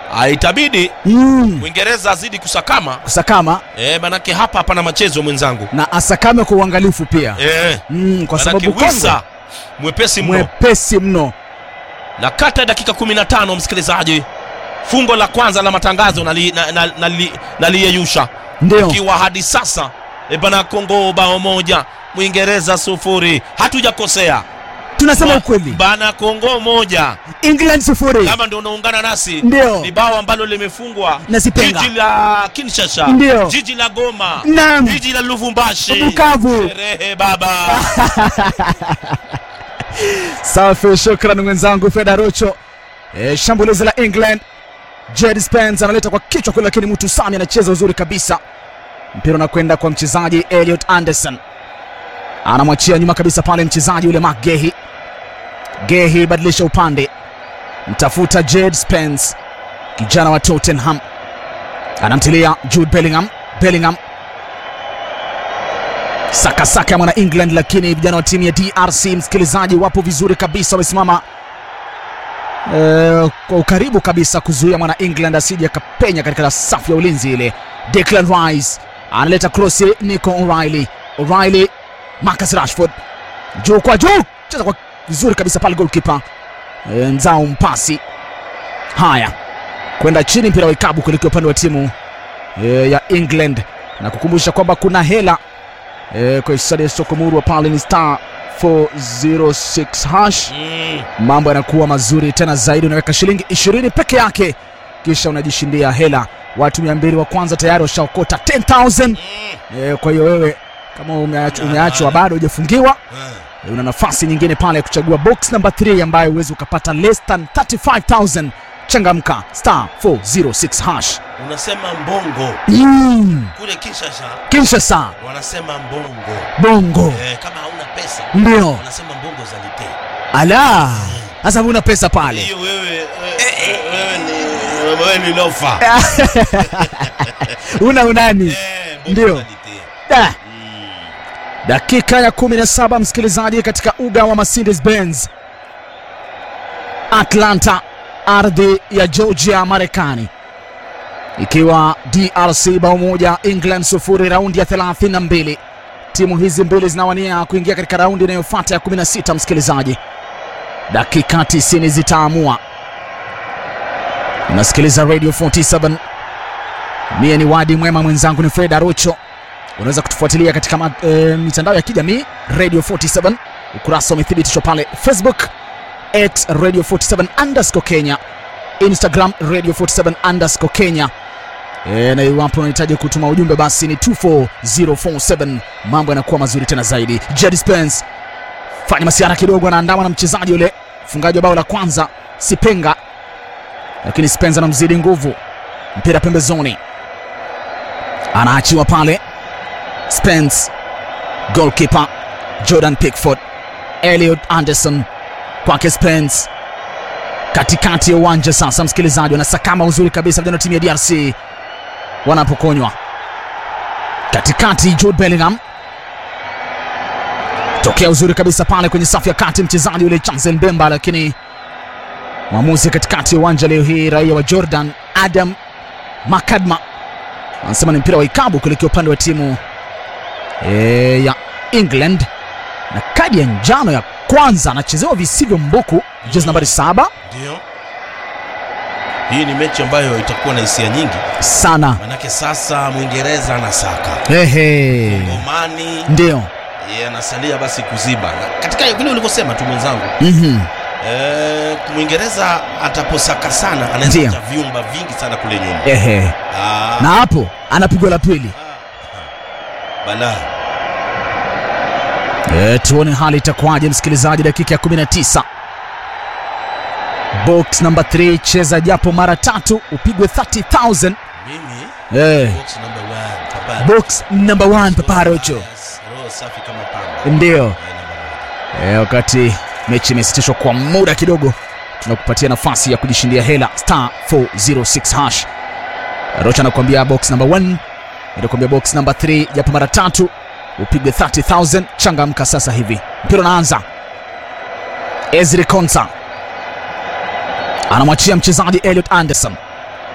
Ah, itabidi mm. Mwingereza azidi kusakama kusakama eh, manake hapa hapana machezo mwenzangu na asakame kwa uangalifu pia eh, mm, kwa manake sababu Kongo Wisa mwepesi mno mwepesi mno na kata ya dakika 15 msikilizaji fungo la kwanza la matangazo naliyeyusha na, na, na, naliyeyusha. ndio ikiwa hadi sasa e bana Kongo bao moja Mwingereza sufuri hatujakosea tunasema Ba- ukweli bana Kongo moja England sufuri kama ndio unaungana nasi Ndio. ni bao ambalo limefungwa Na Sipenga. jiji la Kinshasa Ndio. jiji la Goma Naam. jiji la Lubumbashi Bukavu. sherehe baba safi shukran mwenzangu feda rocho e, shambulizi la england jed spence analeta kwa kichwa kule lakini mtu sami anacheza uzuri kabisa mpira unakwenda kwa mchezaji eliot anderson anamwachia nyuma kabisa pale mchezaji yule mak gehi gehi badilisha upande mtafuta jed spence kijana wa tottenham anamtilia jude bellingham bellingham sakasaka ya mwana england lakini vijana wa timu ya drc msikilizaji wapo vizuri kabisa wamesimama eh, kwa ukaribu kabisa kuzuia mwana england asije akapenya katika safu ya ulinzi ile declan rice analeta krosi nico o'reilly o'reilly marcus rashford juu kwa juu cheza kwa vizuri kabisa pale golkipa e, nzao mpasi haya kwenda chini mpira wa ikabu kuelekea upande wa timu e, ya england na kukumbusha kwamba kuna hela e, kwa hisadi ya sokomurwa pale ni star 406 hash mm. mambo yanakuwa mazuri tena zaidi unaweka shilingi 20 peke yake kisha unajishindia hela watu 200 wa kwanza tayari washaokota 10000 Mm. e, kwa hiyo wewe kama umeach- umeachwa bado hujafungiwa Eh. e, una nafasi nyingine pale ya kuchagua box number 3 ambayo huwezi ukapata less than 35000 changamka star 406 hash unasema mbongo mm. kule Kinshasa kinshasa wanasema mbongo bongo eh, kama hauna pesa ndio wanasema mbongo zalite ala sasa huna pesa pale hiyo wewe eh, wewe ni wewe ni lofa una unani eh, mbongo Ndio. zalite Da. mm. dakika ya 17 msikilizaji katika uga wa mercedes benz atlanta ardhi ya georgia marekani ikiwa drc bao moja england sufuri raundi ya 32 timu hizi mbili zinawania kuingia katika raundi inayofuata ya 16 msikilizaji dakika 90 zitaamua unasikiliza radio 47 mie ni wadi mwema mwenzangu ni fred arocho unaweza kutufuatilia katika ma, e, mitandao ya kijamii radio 47 ukurasa umethibitishwa pale facebook at radio 47 underscore kenya instagram radio 47 underscore kenya e, na iwapo unahitaji kutuma ujumbe basi ni 24047 mambo yanakuwa mazuri tena zaidi jed spence fanya masiara kidogo anaandama na mchezaji yule mfungaji wa bao la kwanza sipenga lakini spence anamzidi nguvu mpira pembezoni anaachiwa pale Spence, goalkeeper Jordan Pickford, Elliot Anderson kwake Spence, katikati ya uwanja sasa. Msikilizaji, wanasakama uzuri kabisa vijana wa timu ya DRC wanapokonywa katikati. Jude Bellingham tokea uzuri kabisa pale kwenye safu ya kati, mchezaji yule Chancel Mbemba, lakini mwamuzi katikati ya uwanja leo hii, raia wa Jordan Adam Makadma anasema ni mpira wa ikabu kuelekea upande wa timu e, ya England na kadi ya njano ya kwanza anachezewa visivyo mbuku, jezi nambari saba ndio hii ni mechi ambayo itakuwa na hisia nyingi sana. manake sasa mwingereza anasaka Ehe, omani ndio yeye anasalia basi kuziba na katika vile ulivyosema tu mwenzangu mhm, eh, mwingereza ataposaka sana anaweza Ndio. acha vyumba vingi sana kule nyuma ehe, Ah, na hapo anapigwa la pili. ah, balaa E, tuone hali itakuwaje msikilizaji, dakika ya 19 box number 3 cheza japo mara tatu upigwe 30000 mimi e, box number one, papa. box number 1 paparocho Yes, roho safi kama pamba ndio Eh, number one. e, wakati mechi imesitishwa kwa muda kidogo tunakupatia nafasi ya kujishindia hela star 406 hash rocha anakuambia box number 1 itakuambia box number 3 japo mara tatu upigwe 30000 changamka sasa hivi mpira unaanza ezri konsa anamwachia mchezaji eliot anderson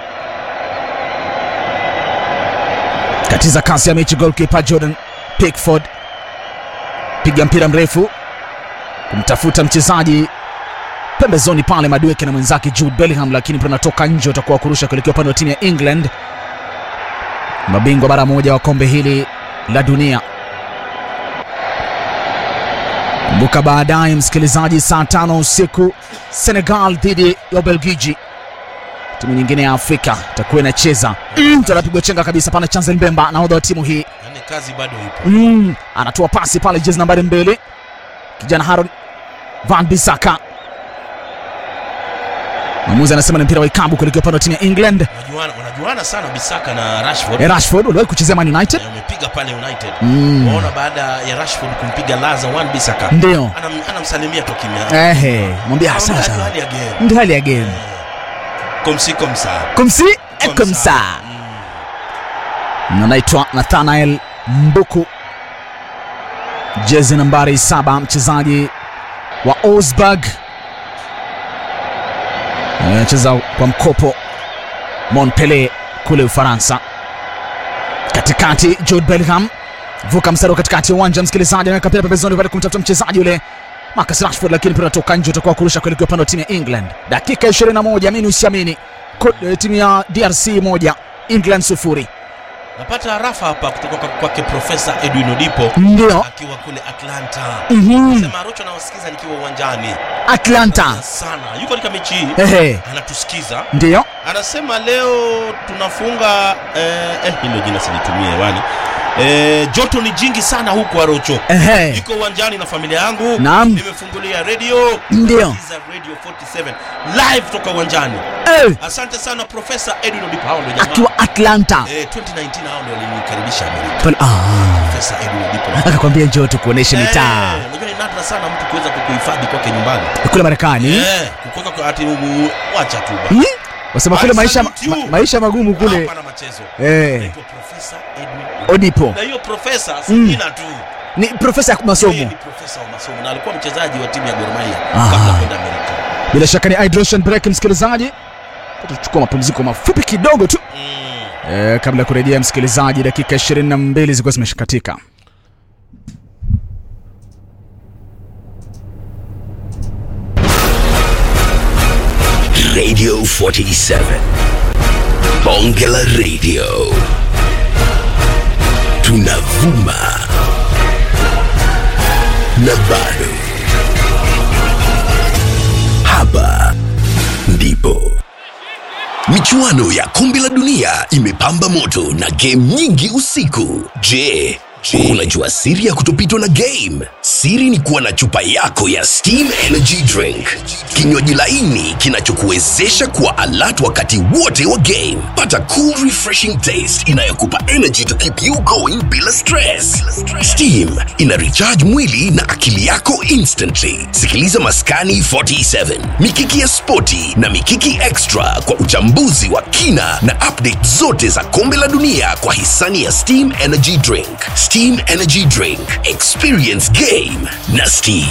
katiza kasi ya mechi goalkeeper Jordan Pickford piga mpira mrefu kumtafuta mchezaji pembezoni pale Madueke na mwenzake Jude Bellingham, lakini mpira unatoka nje, utakuwa kurusha kuelekea upande wa timu ya England, mabingwa mara moja wa kombe hili la dunia. Kumbuka baadaye, msikilizaji, saa tano usiku Senegal dhidi ya Ubelgiji, timu nyingine ya Afrika itakuwa inacheza. Mm, anapigwa chenga kabisa pale, Chancel Mbemba, nahodha wa timu hii yani kazi bado ipo mm, anatoa pasi pale, jezi nambari mbili, kijana Haron Van Bissaka. Mwamuzi anasema ni mpira wa ikabu kuelekea upande wa timu ya England. wanajuana wanajuana sana Bisaka na Rashford Eh, Rashford waliwahi kuchezea Man United. Eh, wamepiga pale United Mm. waona baada ya Rashford kumpiga Laza Wan Bisaka Ndio. Anam- anamsalimia tu kimya Ehe, mwambia sasa. Hali ya game. Ndio hali ya game. Komsi komsa Kumsi Komsa. kumsa. Mm. Na Anaitwa Nathanael Mbuku, jezi nambari saba, mchezaji wa Augsburg, anacheza kwa mkopo Montpellier kule Ufaransa. Katikati Jude Bellingham vuka mstari wa katikati ya uwanja, msikilizaji, anaweka mpira pembezoni pale kumtafuta mchezaji yule Marcus Rashford, lakini mpira unatoka nje, utakuwa kurusha kuelekea upande wa timu ya England. Dakika 21, amini usiamini, Ko- eh, timu ya DRC moja England sufuri. napata harafa hapa kutoka kwa- kwake Profesa Edwin Odipo Ndio akiwa kule Atlanta Mhm. sema Rocho nawasikiza nikiwa uwanjani Atlanta, sana yuko katika mechi hii ehe, anatusikiza ndio anasema leo tunafunga eh, eh, hilo jina silitumie hewani eh, joto ni jingi sana huku Arocho ehe, niko uwanjani na familia yangu Naam. nimefungulia radio Ndio. Nasikiza radio 47 live toka uwanjani Eh, asante sana profesa Edwin Odipo hao ndio jamaa akiwa Atlanta eh, 2019 hao ndio walinikaribisha Amerika Pale- ah, profesa Edwin Odipo akakwambia njoo tukuoneshe mitaa Eh, unajua ni nadra sana mtu kuweza kukuhifadhi kwake nyumbani kule Marekani. eh, kukuweka kwa ati u- wacha tu bwana. Hmm? Wasema kule I maisha, salute you. ma, maisha magumu kule Hapana machezo eh, Naitwa Profesa Edwin Odipo. Odipo na hiyo profesa si Mm. jina tu ni profesa ya yeye masomo. ni profesa wa masomo na alikuwa mchezaji wa timu ya Gor Mahia Ah. kabla ya kwenda Amerika Bila shaka ni hydration break, msikilizaji, tutachukua mapumziko mafupi kidogo tu mm. eh, kabla ya kurejea msikilizaji, dakika 22 zilikuwa zimeshakatika. Radio 47. Bonge la Radio. Tunavuma. Na bado. Hapa ndipo. Michuano ya kombe la dunia imepamba moto na game nyingi usiku. Je, unajua siri ya kutopitwa na game? Siri ni kuwa na chupa yako ya Steam Energy Drink, kinywaji laini kinachokuwezesha kuwa alert wakati wote wa game. Pata cool refreshing taste inayokupa energy to keep you going bila stress. Steam ina recharge mwili na akili yako instantly. Sikiliza Maskani 47, Mikiki ya Spoti na Mikiki Extra kwa uchambuzi wa kina na update zote za kombe la dunia kwa hisani ya Steam Energy Drink. Steam Energy Drink, experience game na Steam.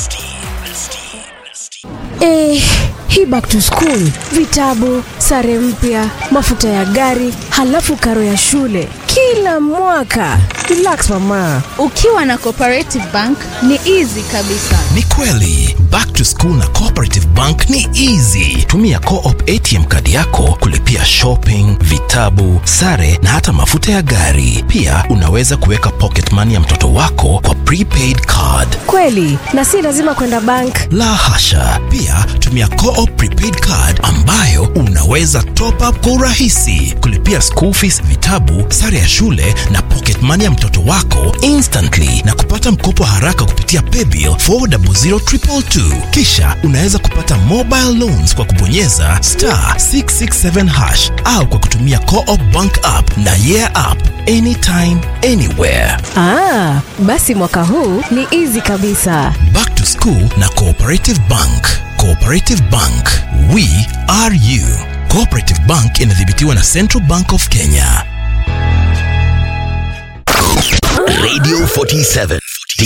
Eh, hii back to school, vitabu, sare mpya, mafuta ya gari, halafu karo ya shule kila mwaka. Relax mama. Ukiwa na Cooperative Bank ni easy kabisa. Ni kweli back to school na Cooperative Bank ni easy. Tumia Co-op ATM kadi yako kulipia shopping, vitabu, sare na hata mafuta ya gari. Pia unaweza kuweka pocket money ya mtoto wako kwa prepaid card. Kweli, na si lazima kwenda bank. La hasha! Pia tumia Co-op prepaid card ambayo unaweza top up kwa urahisi, kulipia school fees, vitabu, sare ya shule na pocket money ya mtoto wako instantly na kupata mkopo haraka kupitia paybill 400222. Kisha unaweza kupata mobile loans kwa kubonyeza star 667 hash au kwa kutumia Co-op bank app na yeah app anytime anywhere. Ah, basi mwaka huu ni easy kabisa. Back to School na Cooperative Bank. Cooperative Bank, we are you. Cooperative Bank inadhibitiwa na Central Bank of Kenya. Radio 47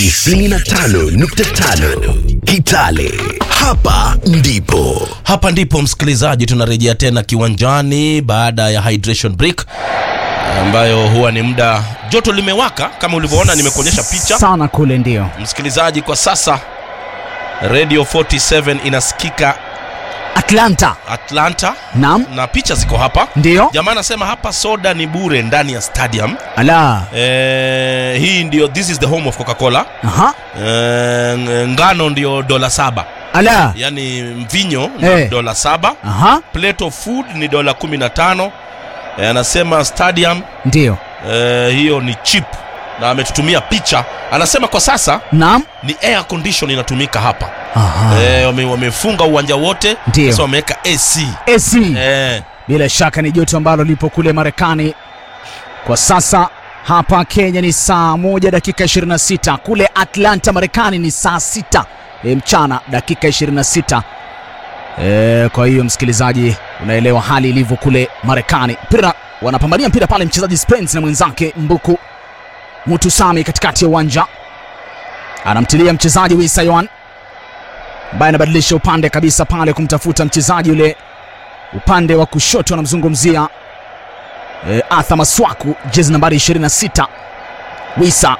95.5 Kitale. Hapa ndipo. hapa ndipo msikilizaji tunarejea tena kiwanjani baada ya hydration break ambayo huwa ni muda joto limewaka kama ulivyoona nimekuonyesha picha sana kule, ndio msikilizaji kwa sasa radio 47 inasikika Atlanta. atlanta Naam, na picha ziko hapa ndio jamaa anasema hapa soda ni bure ndani ya stadium ala, eh, hii ndio this is the home of coca-cola aha, eh, ngano ndio dola saba ala, yaani mvinyo ni Eh. dola saba aha, plate of food ni dola kumi na tano eh, anasema stadium ndio eh, hiyo ni chip na ametutumia picha anasema kwa sasa naam, ni air condition inatumika hapa aha, eh, wame, wamefunga uwanja wote Ndio. sasa wameweka ac AC eh, bila shaka ni joto ambalo lipo kule Marekani kwa sasa. Hapa Kenya ni saa moja dakika 26, kule Atlanta Marekani ni saa sita e, mchana dakika 26. E, kwa hiyo msikilizaji, unaelewa hali ilivyo kule Marekani. Mpira wanapambania mpira pale, mchezaji Spence na mwenzake Mbuku Mutusami katikati ya uwanja, anamtilia mchezaji Wisayoan ambaye anabadilisha upande kabisa pale kumtafuta mchezaji yule upande wa kushoto anamzungumzia e, Arthur Maswaku, jezi nambari 26. Wisa,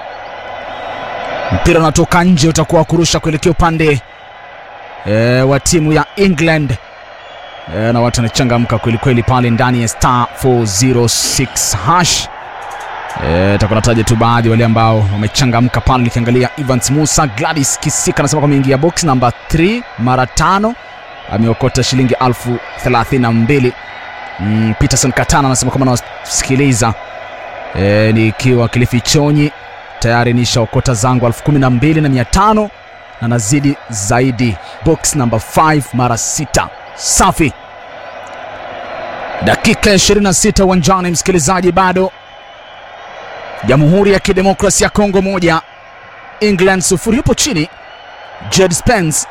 mpira unatoka nje, utakuwa wa kurusha kuelekea upande e, wa timu ya England e, na watu wanachangamka kwelikweli pale ndani ya star 406 hash. E, takuwa nataja tu baadhi wale ambao wamechangamka pale, nikiangalia Evans Musa, Gladys Kisika anasema kwamba ameingia box namba 3 mara tano ameokota shilingi elfu thelathini na mbili. Mm, Peterson Katana anasema kama nasikiliza e, nikiwa Kilifi Chonyi tayari nishaokota zangu elfu kumi na mbili na mia tano na nazidi zaidi, box number 5 mara sita. Safi, dakika 26 uwanjani, msikilizaji, bado Jamhuri ya Kidemokrasia ya Kongo moja England sufuri. Yupo chini Jed Spence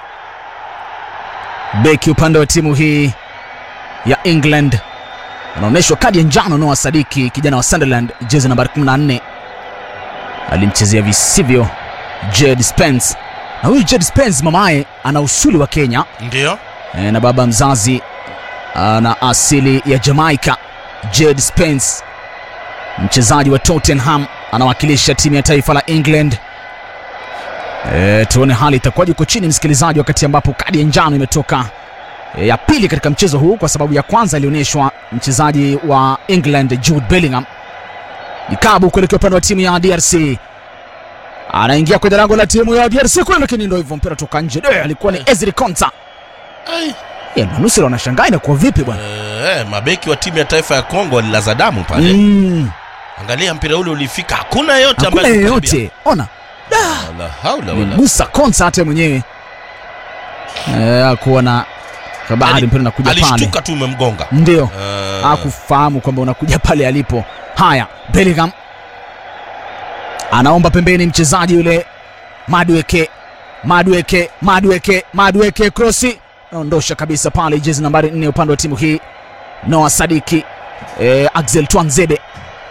beki upande wa timu hii ya England anaonyeshwa kadi ya njano Noah Sadiki, kijana wa Sunderland, jezi nambari 14, alimchezea visivyo Jed Spence. Na huyu Jed Spence mamaye ana usuli wa Kenya ndio e, na baba mzazi ana asili ya Jamaica. Jed Spence mchezaji wa Tottenham anawakilisha timu ya taifa la England. E, tuone hali itakuwaje huko chini msikilizaji, wakati ambapo kadi ya njano imetoka e, ya pili katika mchezo huu, kwa sababu ya kwanza ilionyeshwa mchezaji wa England Jude Bellingham. Ikabu kuelekea upande wa timu ya DRC, anaingia kwenye lango la timu ya DRC kule, lakini ndio hivyo, mpira toka nje. Eh, alikuwa ni Ezri Konsa. Ai, Eh, manusura wanashangaa inakuwa vipi bwana? eh, mabeki wa timu ya taifa ya Kongo walilaza damu pale Mm, angalia mpira ule ulifika hakuna yeyote hakuna ambaye alikaribia. yeyote, ona Wala haula wala gusa Konsa hata mwenyewe eh, kuwa na habari Ali- mpira unakuja pale, alishtuka tu umemgonga ndio Eh, hakufahamu kwamba unakuja pale alipo. Haya, Bellingham anaomba pembeni mchezaji yule Madweke, Madweke, Madweke, Madweke, krosi naondosha kabisa pale, jezi nambari 4 upande wa timu hii Noah Sadiki. Eh, Axel Twanzebe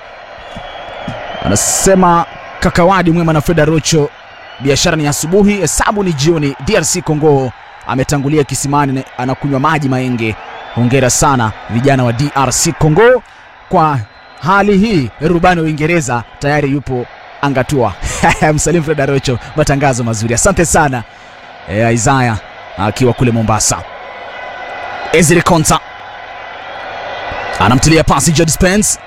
anasema kakawadi mwema na Freda Rocho, biashara ni asubuhi, hesabu ni jioni. DRC Congo ametangulia kisimani, na anakunywa maji maenge. Hongera sana vijana wa DRC Congo kwa hali hii. Rubani wa Uingereza tayari yupo angatua. Msalimu Freda Rocho, matangazo mazuri, asante sana e, Isaya akiwa kule Mombasa. Ezri Konsa anamtilia pasi Jed Spence.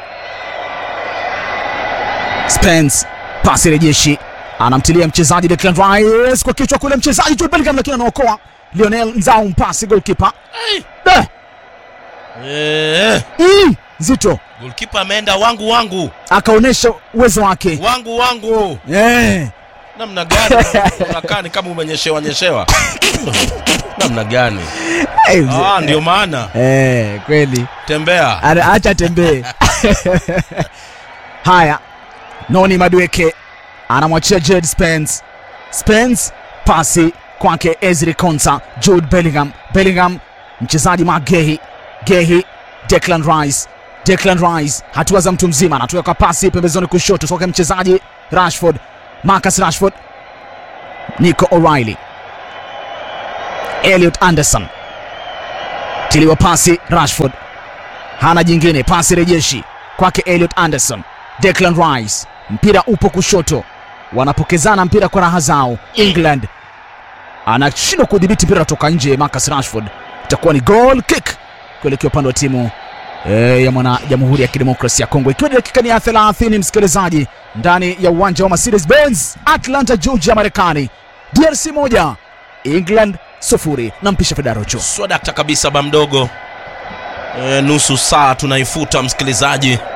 Spence pasi rejeshi, anamtilia mchezaji Declan Rice kwa kichwa kule, mchezaji Jude Bellingham, lakini anaokoa Lionel Nzau, mpasi goalkeeper Eh, eh, mm, nzito, goalkeeper ameenda wangu wangu akaonyesha uwezo wake wangu wangu eh. namna gani unakaa ni kama umenyeshewa nyeshewa namna gani Eh, mzee. ah, ndio maana Eh, kweli tembea Ana- acha tembee. Haya, Noni Madueke anamwachia Jed Spence. Spence pasi kwake Ezri Konsa. Jude Bellingham, Bellingham mchezaji Mark Gehi, Gehi Declan Rice, Declan Rice hatua za mtu mzima, anatoka kwa pasi pembezoni kushoto toka mchezaji Rashford, Marcus Rashford, Nico O'Reilly, Elliot Anderson tiliwa pasi Rashford hana jingine, pasi rejeshi kwake Elliot Anderson. Declan Rice, mpira upo kushoto, wanapokezana mpira kwa raha zao. England anashindwa kudhibiti mpira toka nje. Marcus Rashford, itakuwa ni goal kick kuelekea upande wa timu e, ya mwana Jamhuri ya Kidemokrasia ya Kongo, ikiwa ni dakika ni ya 30 msikilizaji, ndani ya uwanja wa Mercedes Benz Atlanta, Georgia, Marekani. DRC moja England sufuri. Nampisha Fedarocho. swadakta kabisa ba mdogo e, nusu saa tunaifuta msikilizaji